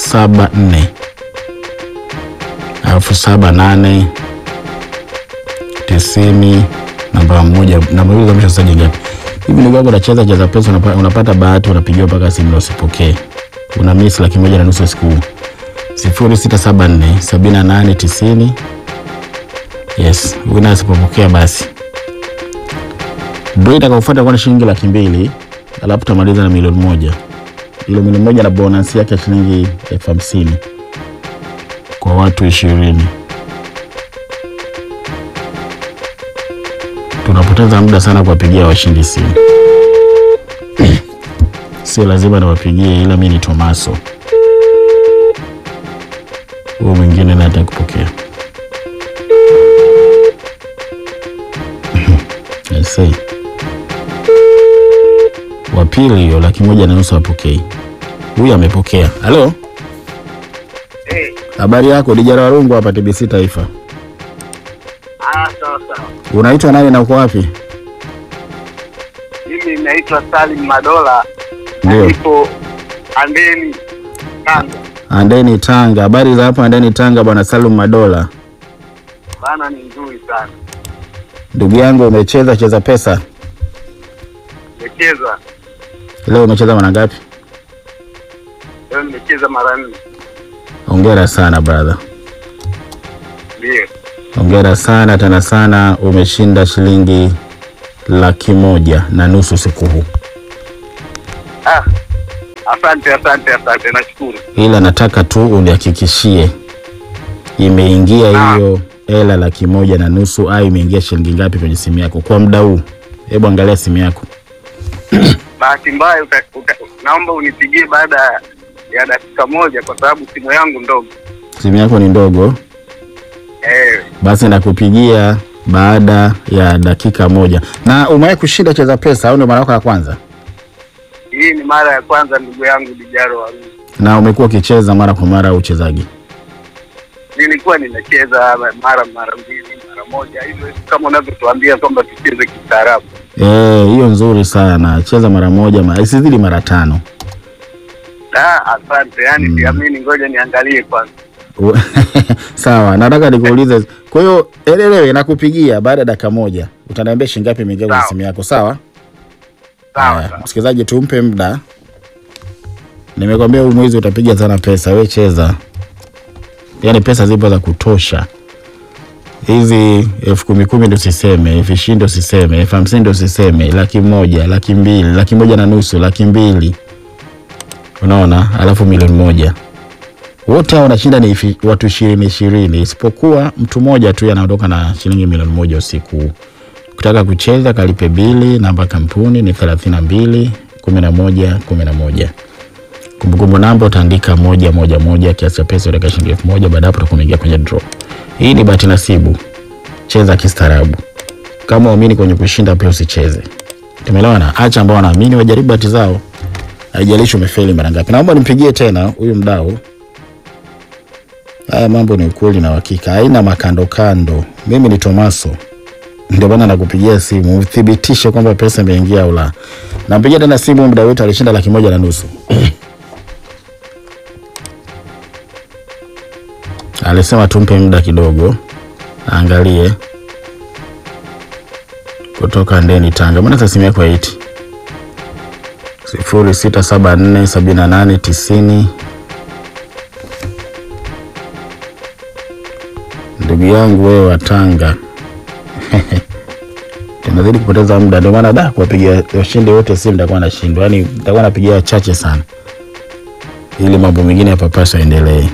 saba nne alafu saba nane tisini namba moja namba hizo za mwisho sasa ngapi hivi ndugu yangu unacheza cheza pesa unapata, unapata bahati unapigiwa mpaka simu na usipokee una miss laki moja na nusu siku sifuri sita saba nne sabini na nane tisini yes wina asipopokea basi ndo itakaofuata kwa ni shilingi laki mbili alafu tutamaliza na milioni moja ile milioni moja na bonus yake ya shilingi elfu hamsini kwa watu ishirini tunapoteza muda sana kuwapigia washindi simu sio lazima niwapigie ila mi ni tomaso huo mwingine naye atakupokea I say. wa pili hiyo laki moja na nusu apokei huyu amepokea halo Eh, habari yako dijara warungu hapa tbc taifa ah, sawa sawa. unaitwa nani na uko wapi Mimi naitwa Salim Madola, Ndio. nipo Andeni, Tanga. andeni tanga habari za hapa andeni tanga bwana salum madola Bana ni nzuri sana, ndugu yangu umecheza cheza pesa nimecheza leo umecheza mara ngapi leo, nimecheza mara nne. hongera sana brother Ndio, hongera sana tena sana umeshinda shilingi laki moja na nusu siku huu ah, asante asante asante, nashukuru. ila nataka tu unihakikishie imeingia Ah. hiyo hela laki moja na nusu au imeingia shilingi ngapi kwenye simu yako kwa muda huu hebu angalia simu yako Bahati mbaya uta, uta, naomba unipigie baada ya dakika moja, kwa sababu simu yangu ndogo. simu yako ni ndogo Eh, basi nakupigia baada ya dakika moja na umewahi kushinda cheza pesa au ndio mara yako ya kwanza hii ni mara ya kwanza ndugu yangu Dijaro Warungu. na umekuwa ukicheza mara kwa mara au uchezaji Nilikuwa nimecheza mara mara mbili mara moja hivyo, kama unavyotuambia kwamba tucheze kistaarabu. Eh, hiyo nzuri sana cheza mara moja ma- isizidi mara tano Ah, asante. Yani Mm. siamini, ngoja niangalie kwanza. U- sawa nataka nikuulize kwa hiyo elewe nakupigia baada ya dakika moja utaniambia shilingi ngapi imeingia kwenye Sawa. simu yako sawa Sawa Haya, sawa. msikilizaji tumpe muda nimekwambia huu mwezi utapiga sana pesa we cheza yaani pesa zipo za kutosha hizi elfu kumi kumi ndo usiseme elfu ishirini ndo usiseme elfu hamsini ndo usiseme laki moja laki mbili laki moja na nusu laki mbili unaona alafu milioni moja wote hao wanashinda ni ifi- watu ishirini ishirini isipokuwa mtu mmoja tu anaondoka na shilingi milioni moja usiku huu ukitaka kucheza kalipe bili namba ya kampuni ni thelathini na mbili kumi na moja kumi na moja kumbukumbu namba utaandika moja moja moja kiasi cha pesa utaweka shilingi elfu moja baada ya hapo utakuwa umeingia kwenye draw hii ni bahati nasibu cheza kistaarabu kama uamini kwenye kushinda pia usicheze tumeelewana acha ambao wanaamini wajaribu bahati zao haijalishi umefeli mara ngapi naomba nimpigie tena huyu mdau haya mambo ni ukweli na uhakika haina makandokando mimi ni tomaso ndio maana nakupigia simu uthibitishe kwamba pesa imeingia au la nampigia tena simu muda wetu alishinda laki moja na nusu alisema tumpe muda kidogo aangalie kutoka ndeni tanga mbona sasa simu yako haiti sifuri sita saba nne sabini na nane tisini ndugu yangu wewe wa tanga tunazidi kupoteza muda ndio maana da kuwapigia washindi wote simu nitakuwa nashindwa yani nitakuwa napigia wachache sana ili mambo mengine yapapaswa endelee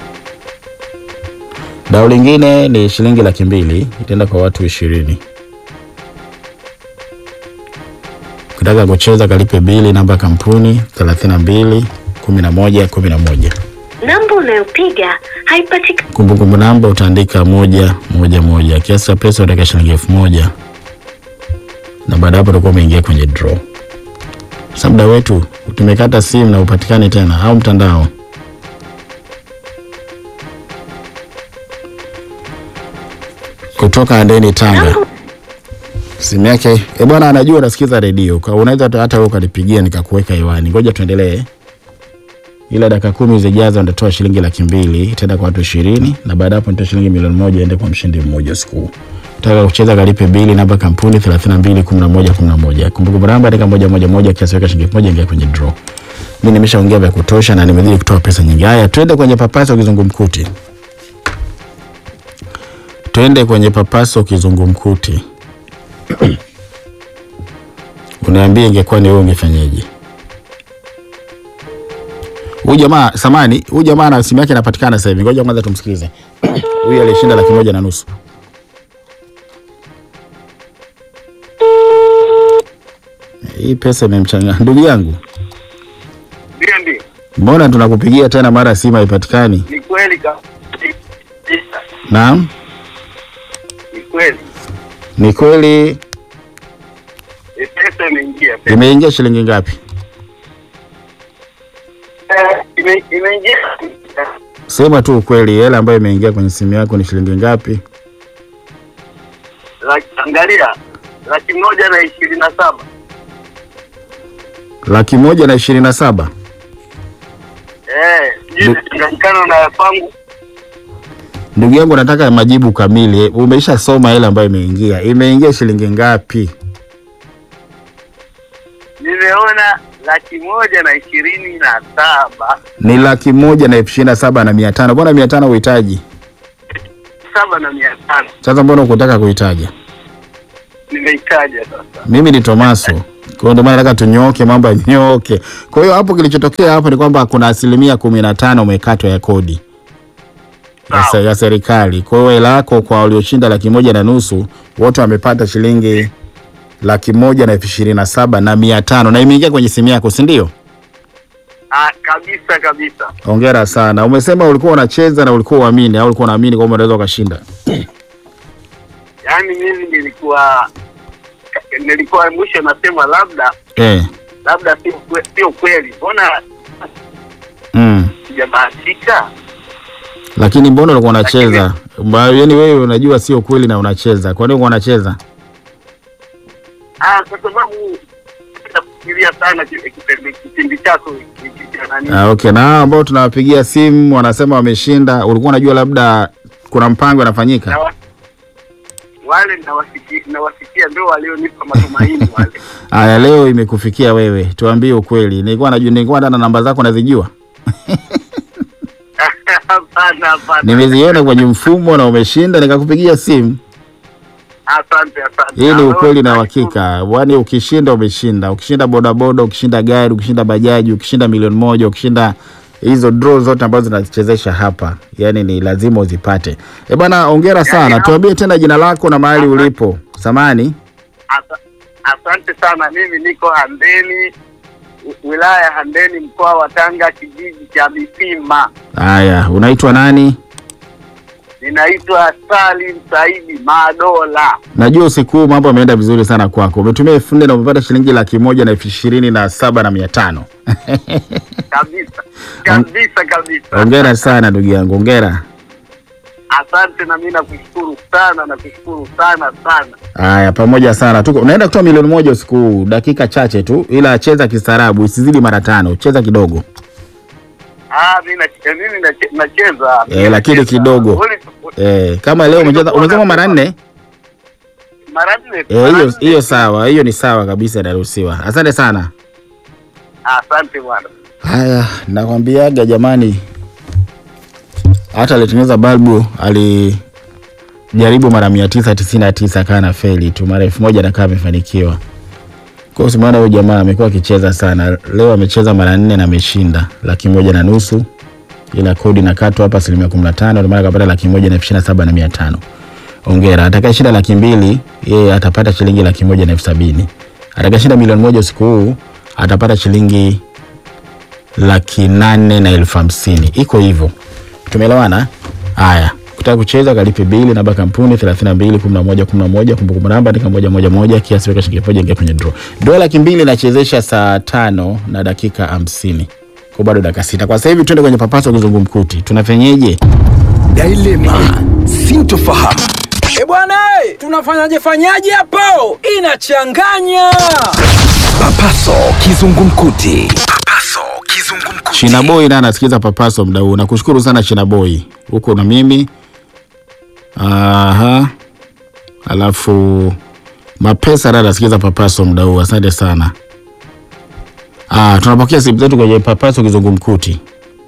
dau lingine ni shilingi laki mbili itaenda kwa watu ishirini ukitaka kucheza kalipe bili namba ya kampuni thelathini na mbili kumi na moja kumi na moja Namba unayopiga haipatikani. kumbukumbu namba utaandika moja moja moja kiasi cha pesa utaweka shilingi elfu moja na baada ya hapo utakuwa umeingia kwenye draw sasa muda wetu tumekata simu na upatikani tena au mtandao kutoka andeni tanga Namba simu yake e bwana anajua unasikiza redio Kwa- unaweza hata- hata wewe ukanipigia nikakuweka hewani ngoja tuendelee ila dakika kumi zijazo nitatoa shilingi laki mbili itaenda kwa watu ishirini na baada ya hapo nitoa shilingi milioni moja ende kwa mshindi mmoja usiku huu. Taka kucheza kalipe bili namba kampuni 32 11 11. Kumbuka namba andika moja moja moja kiasi weka shilingi moja ingia kwenye draw. Mimi nimeshaongea vya kutosha na nimezidi kutoa pesa nyingi. Haya, twende kwenye papaso kizungumkuti. Twende kwenye papaso kizungumkuti. Uniambie ingekuwa ni wewe ungefanyaje? Huyu jamaa samani, huyu jamaa na simu yake inapatikana sasa hivi. Ngoja kwanza tumsikilize. Huyu alishinda laki moja na nusu. Hii pesa imemchanga ndugu yangu. Ndio, ndio, Mbona tunakupigia tena mara simu haipatikani? ni kweli kabisa, Naam, ni kweli. ni kweli. E, Pesa imeingia, pesa Imeingia shilingi ngapi? Eh, ime- imeingia Sema tu ukweli, hela ambayo imeingia kwenye simu yako ni shilingi ngapi? Laki- angalia laki moja na ishirini na saba Laki moja na ishirini na saba. Eh, sijui imechanganyikana na ya kwangu. Ndugu yangu, nataka majibu kamili. Umeisha soma hela ambayo imeingia, imeingia shilingi ngapi? Nimeona laki moja na ishirini na saba Ni laki moja na elfu ishirini na saba na mia tano. Mbona mia tano uhitaji? saba na mia tano Sasa mbona ukutaka kuitaja? nimeitaja sasa. Mimi ni Tomaso, kwa hiyo ndio maana nataka tunyooke, mambo yanyooke. Kwa hiyo hapo kilichotokea hapo ni kwamba kuna asilimia kumi na tano umekatwa ya kodi ya, se- ya serikali. Kwa hiyo hela yako kwa walioshinda laki moja na nusu wote wamepata shilingi laki moja na elfu ishirini na saba na mia tano na imeingia kwenye simu yako, si ndio? Ah, kabisa kabisa. Hongera sana. Umesema ulikuwa unacheza na ulikuwa uamini au ulikuwa unaamini kwamba unaweza ukashinda? Yaani mimi nilikuwa nilikuwa mwisho nasema labda Eh. labda sio kwe- sio kweli, mbona Mm. sijabahatika? Lakini mbona ulikuwa unacheza? Ba- Yaani wewe unajua sio kweli na unacheza. Kwa nini ulikuwa unacheza? Ah, kwa sababu nafikiria sana ki- kipindi kipindi chako hiki cha nani. Ah, okay. Na hao ambao tunawapigia simu wanasema wameshinda, ulikuwa unajua labda kuna mpango Na unafanyika? wa- wale nawasikia nawasikia ndio walionipa matumaini wale. Aya, leo imekufikia wewe, tuambie ukweli. Nilikuwa najua, nilikuwa hata na namba zako nazijua, Hapana, hapana. nimeziona kwenye mfumo na umeshinda, nikakupigia simu. Asante, asante. Hii ni Ah, ukweli na nashukuru. uhakika. Yaani ukishinda umeshinda, ukishinda bodaboda, ukishinda gari, ukishinda bajaji, ukishinda milioni moja, ukishinda hizo draw zote ambazo zinachezesha hapa, yaani ni lazima uzipate. E bwana, hongera sana. hapo- Tuambie tena jina lako na mahali Asante. ulipo. Samani. Asa- Asante sana. Mimi niko Handeni, wi- wilaya ya Handeni, mkoa wa Tanga, kijiji cha Misima. Haya, unaitwa nani? Ninaitwa Salim Saidi Madola. Najua usiku huu mambo yameenda vizuri sana kwako. Umetumia elfu nne na umepata shilingi laki moja na elfu ishirini na saba na mia tano. Kabisa kabisa kabisa. Hongera sana ndugu yangu, hongera. Asante, na mimi nakushukuru sana, nakushukuru sana sana. Haya, pamoja sana. Tuko unaenda kutoa milioni moja usiku huu, dakika chache tu, ila cheza kistaarabu, isizidi mara tano, cheza kidogo. Ah, mimi na- mimi nache- nacheza Eh, lakini nacheza. kidogo. Uli- Eh, kama leo umecheza umesema mara nne, mara nne eh, mara hiyo nne. hiyo sawa, hiyo ni sawa kabisa, inaruhusiwa. Asante sana. Asante bwana. Haya, nakwambiaga jamani, hata alitengeneza balbu alijaribu mara mia tisa tisini na tisa kaa na feli tu, mara elfu moja nakaa amefanikiwa. Kwa hiyo simaona huyu jamaa amekuwa akicheza sana. Leo amecheza mara nne na ameshinda laki moja na nusu, ila kodi na kato hapa asilimia kumi na tano, ndio maana akapata laki moja na elfu ishirini na saba na mia tano. Ongera. Atakayeshinda laki mbili yeye atapata shilingi laki moja na elfu sabini. Atakayeshinda milioni moja usiku huu atapata shilingi laki nane na elfu hamsini. Iko hivyo, tumeelewana? Haya, kutaka kucheza kalipe bili namba kampuni 32 11 11, kumbukumbu namba andika moja moja moja, kiasi weka shilingi moja, ingia kwenye draw. Draw laki mbili inachezesha saa tano na dakika hamsini kwa bado dakika sita. Kwa sasa hivi tuende kwenye papaso kizungumkuti, tunafenyeje? Dilema, sintofahamu. E bwana, e, tunafanyaje fanyaje hapo? Inachanganya. Papaso kizungumkuti. Papaso Kizungumkuti. China Boy naye anasikiza papaso mda huu. Nakushukuru sana China Boy, huko na mimi. Aha, alafu mapesa naye anasikiza papaso mda huu. Asante sana. Ah, tunapokea simu zetu kwenye papaso kizungumkuti.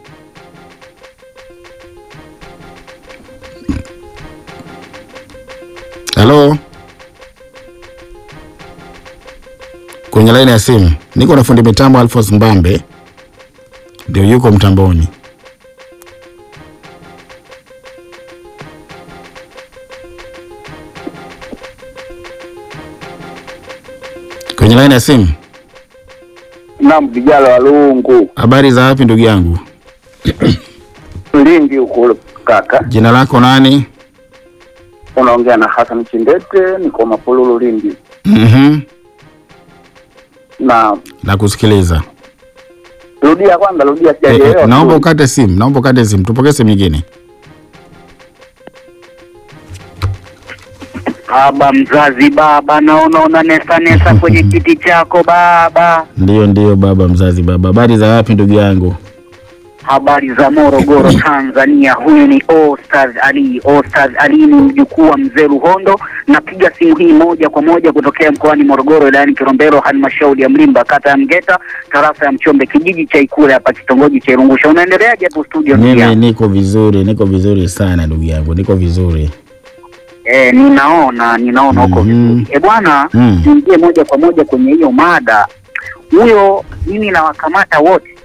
Halo, kwenye laini ya simu niko na fundi mitambo Alphonse Mbambe, ndio yuko mtamboni. Kwenye laini ya simu, Naam, vijana wa Lungu habari za wapi ndugu yangu? Lindi huko kaka, Jina lako nani? unaongea na Hassan Chindete, niko Mapululu Lindi. Mhm, Na nakusikiliza. rudia kwanza, rudia, Eh, sijaelewa. eh, naomba ukate simu, naomba ukate simu, tupokee simu nyingine. Baba mzazi, baba, naona una nesa nesa kwenye kiti chako baba. Ndio, ndio baba mzazi, baba. Habari za wapi ndugu yangu? Habari za Morogoro, Tanzania. Huyu ni Ostaz Ali. Ostaz Ali ni mjukuu wa mzee Ruhondo. Napiga simu hii moja kwa moja kutokea mkoani Morogoro, wilayani Kilombero, halmashauri ya Mlimba, kata ya Mgeta, tarafa ya Mchombe, kijiji cha Ikule hapa kitongoji cha Irungusha. Unaendeleaje hapo studio? ndugu Mimi yangu? niko vizuri, niko vizuri sana ndugu yangu, niko vizuri. Eh, ninaona ninaona huko Mhm. vizuri. Eh bwana, Mm. tuingie moja kwa moja kwenye hiyo mada. Huyo mimi nawakamata wote